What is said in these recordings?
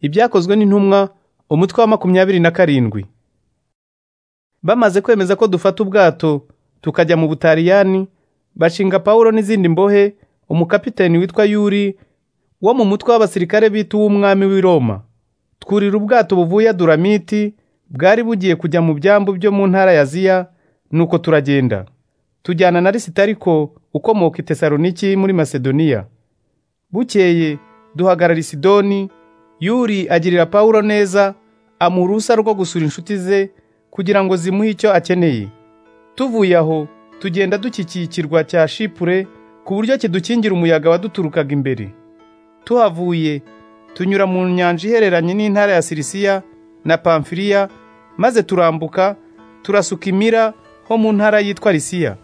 ibyakozwe n'intumwa umutwe wa makumyabiri na karindwi bamaze kwemeza ko dufata ubwato tukajya mu butaliyani bashinga pawulo n'izindi mbohe umukapiteni witwa yuri wo mu mutwe w'abasirikare bita uw'umwami w'i roma twurira ubwato buvuye duramiti bwari bugiye kujya mu byambu byo mu ntara ya ziya nuko turagenda tujyana na lisitariko ukomoka i tesaloniki muri masedoniya bukeye duhagarara i sidoni yuri agirira pawulo neza amuha uruhusa rwo gusura inshuti ze kugira ngo zimuhe icyo akeneye tuvuye aho tugenda dukikikirwa cya shipure ku buryo kidukingira umuyaga waduturukaga imbere tuhavuye tunyura mu nyanja ihereranye n'intara ya sirisiya na pamfiriya maze turambuka turasuka imira ho mu ntara yitwa risiya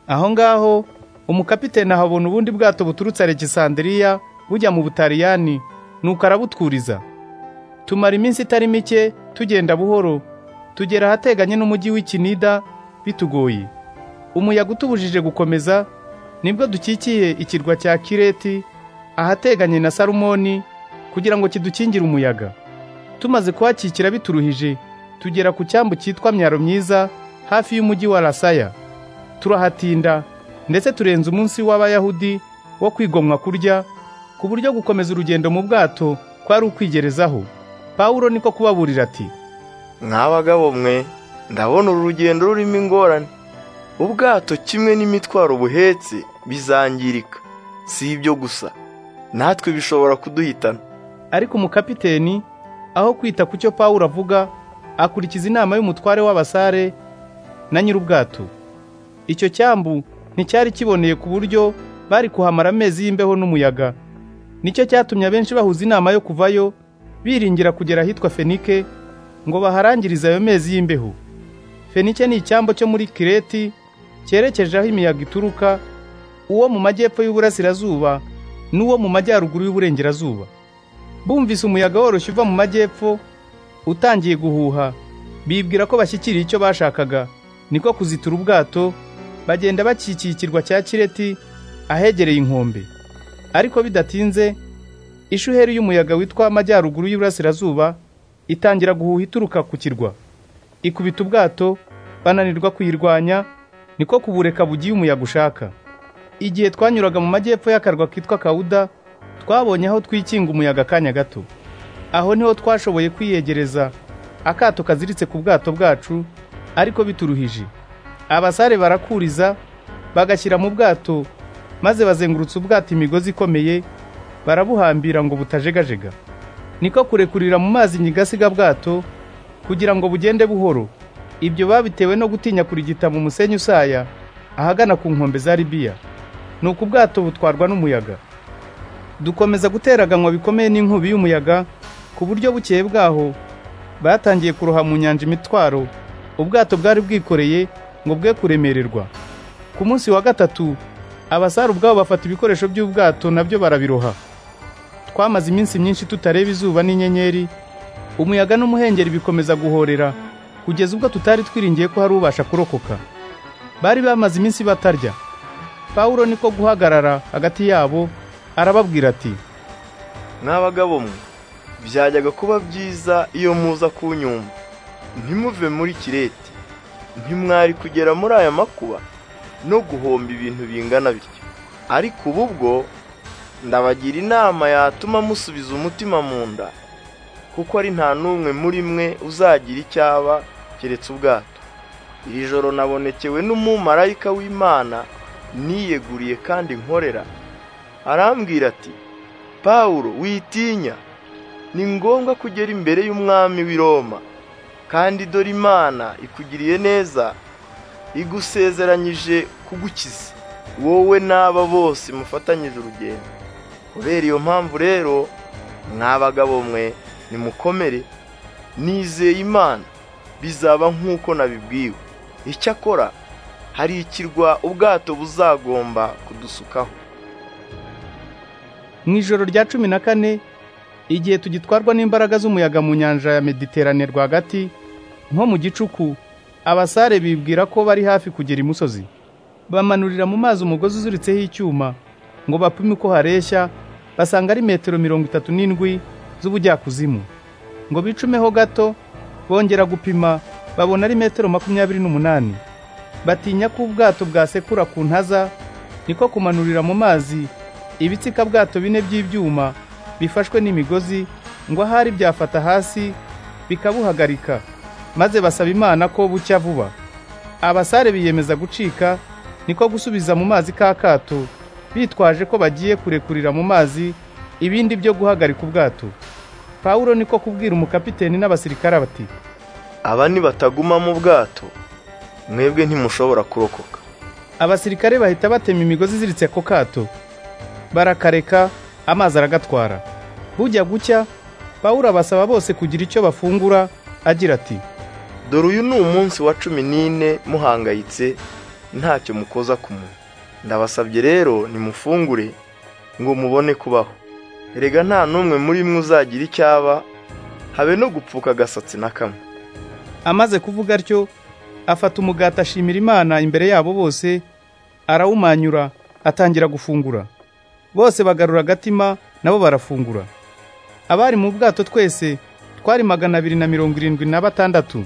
aho ngaho umukapiteni ahabona ubundi bwato buturutse alegisanderiya bujya mu butaliyani nuko arabutwuriza tumara iminsi itari mike tugenda buhoro tugera ahateganye n'umujyi w'ikinida bitugoye umuyaga utubujije gukomeza nibwo dukikiye ikirwa cya kireti ahateganye na salumoni kugira ngo kidukingire umuyaga tumaze kuhakikira bituruhije tugera ku cyambu cyitwa myaro myiza hafi y'umujyi wa rasaya turahatinda ndetse turenza umunsi w'abayahudi wo kwigomwa kurya ku buryo gukomeza urugendo mu bwato kwari ukwigerezaho pawulo niko kubaburira ati nk'abagabo mwe ndabona uru rugendo rurimo ingorane ubwato kimwe n'imitwaro buhetse bizangirika si ibyo gusa natwe bishobora kuduhitana ariko umukapiteni aho kwita ku cyo pawulo avuga akurikiza inama y'umutware w'abasare na nyir'ubwato icyo cyambu nticyari kiboneye ku buryo bari kuhamara amezi y'imbeho n'umuyaga nicyo cyatumye abenshi bahuza inama yo kuvayo biringira kugera ahitwa fenike ngo baharangirize ayo mezi y'imbeho fenike ni icyambo cyo muri kireti cyerekeje aho imiyaga ituruka uwo mu majyepfo y'uburasirazuba n'uwo mu majyaruguru y'uburengerazuba bumvise umuyaga woroshye uva mu majyepfo utangiye guhuha bibwira ko bashyikiriye icyo bashakaga niko kuzitura ubwato bagenda bakikikirwa cya kireti ahegereye inkombe ariko bidatinze ishuheri y'umuyaga witwa amajyaruguru y'uburasirazuba itangira guhuha ituruka ku kirwa ikubita ubwato bananirwa kuyirwanya niko kubureka bugiye umuyaga ushaka igihe twanyuraga mu majyepfo y'akarwa kitwa kawuda twabonye aho twikinga umuyaga akanya gato aho niho twashoboye kwiyegereza akato kaziritse ku bwato bwacu ariko bituruhije abasare barakuriza bagashyira mu bwato maze bazengurutse ubwato imigozi ikomeye barabuhambira ngo butajegajega niko kurekurira mu mazi nyigasiga bwato kugira ngo bugende buhoro ibyo babitewe no gutinya kurigita mu musenyi usaya ahagana ku nkombe za libiya nuko ubwato butwarwa n'umuyaga dukomeza guteraganwa bikomeye n'inkubi y'umuyaga ku buryo bukeye bwaho batangiye kuroha mu nyanja imitwaro ubwato bwari bwikoreye ngo bwe kuremererwa ku munsi wa gatatu abasare ubwabo bafata ibikoresho by'ubwato nabyo barabiroha twamaze iminsi myinshi tutareba izuba n'inyenyeri umuyaga n'umuhengeri bikomeza guhorera kugeza ubwo tutari twiringiye ko hari ubasha kurokoka bari bamaze iminsi batarya pawulo niko guhagarara hagati yabo arababwira ati n'abagabo mwe byajyaga kuba byiza iyo muza kunyumva ntimuve muri kireti ntimwari kugera muri aya makuba no guhomba ibintu bingana bityo ariko ubu bwo ndabagira inama yatuma musubiza umutima mu nda kuko ari nta n'umwe muri mwe uzagira icyo aba keretse ubwato iri joro nabonekewe n'umumarayika w'imana niyeguriye kandi nkorera arambwira ati pawulo witinya ni ngombwa kugera imbere y'umwami w'i Roma kandi dore imana ikugiriye neza igusezeranyije kugukiza wowe n'aba bose mufatanyije urugendo kubera iyo mpamvu rero mwabagabo mwe nimukomere nizeye imana bizaba nk'uko nabibwiwe icyakora hari ikirwa ubwato buzagomba kudusukaho mu ijoro rya cumi na kane igihe tugitwarwa n'imbaraga z'umuyaga mu nyanja ya mediterane rwagati nko mu gicuku abasare bibwira ko bari hafi kugera imusozi bamanurira mu mazi umugozi uziritseho icyuma ngo bapime uko hareshya basanga ari metero mirongo itatu n'indwi z'ubujyakuzimu ngo bicumeho gato bongera gupima babona ari metero makumyabiri n'umunani batinya ko ubwato bwasekura ku ntaza niko kumanurira mu mazi ibitsika bwato bine by'ibyuma bifashwe n'imigozi ngo ahari byafata hasi bikabuhagarika maze basaba imana ko bucya vuba abasare biyemeza gucika niko gusubiza mu mazi ka kato bitwaje ko bagiye kurekurira mu mazi ibindi byo guhagarika ubwato pawulo niko kubwira umukapiteni n'abasirikare bati aba ni bataguma mu bwato mwebwe ntimushobora kurokoka abasirikare bahita batema imigozi iziritse ko kato barakareka amazi aragatwara bujya gucya pawulo abasaba bose kugira icyo bafungura agira ati dore uyu ni umunsi wa cumi n'ine muhangayitse ntacyo mukoza ku munwa ndabasabye rero nimufungure ngo mubone kubaho erega nta n'umwe muri mwe uzagira icyaba habe no gupfuka agasatsi na kamwe amaze kuvuga atyo afata umugati ashimira imana imbere yabo bose arawumanyura atangira gufungura bose bagarura agatima nabo barafungura abari mu bwato twese twari magana abiri na mirongo irindwi na batandatu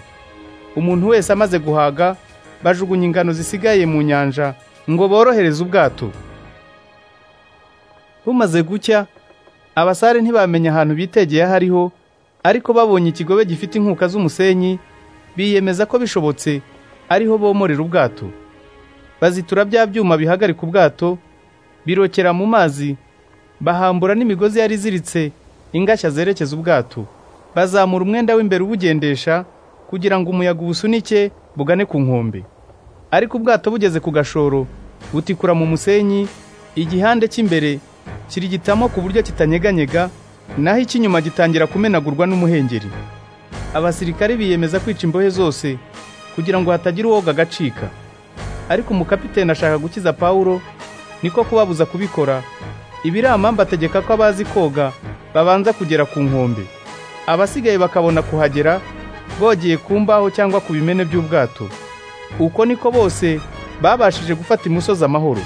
umuntu wese amaze guhaga bajugunya ingano zisigaye mu nyanja ngo borohereze ubwato bumaze gucya abasare ntibamenya ahantu bitegeye aho ariho ariko babonye ikigobe gifite inkuka z'umusenyi biyemeza ko bishobotse ariho bomorera ubwato bazitura bya byuma bihagarika ubwato birokera mu mazi bahambura n'imigozi yari iziritse ingashya zerekeza ubwato bazamura umwenda w'imbere ubugendesha kugira ngo umuyaga ubusunike bugane ku nkombe ariko ubwato bugeze ku gashoro butikura mu musenyi igihande cy'imbere kirigitamo ku buryo kitanyeganyega naho icy'inyuma gitangira kumenagurwa n'umuhengeri abasirikare biyemeza kwica imbohe zose kugira ngo hatagira uwoga agacika ariko umukapiteni ashaka gukiza pawulo niko kubabuza kubikora ibiramamba ategeka ko abazi koga babanza kugera ku nkombe abasigaye bakabona kuhagera bogeye ku mbaho cyangwa ku bimene by'ubwato uko niko bose babashije gufata imusozi amahoro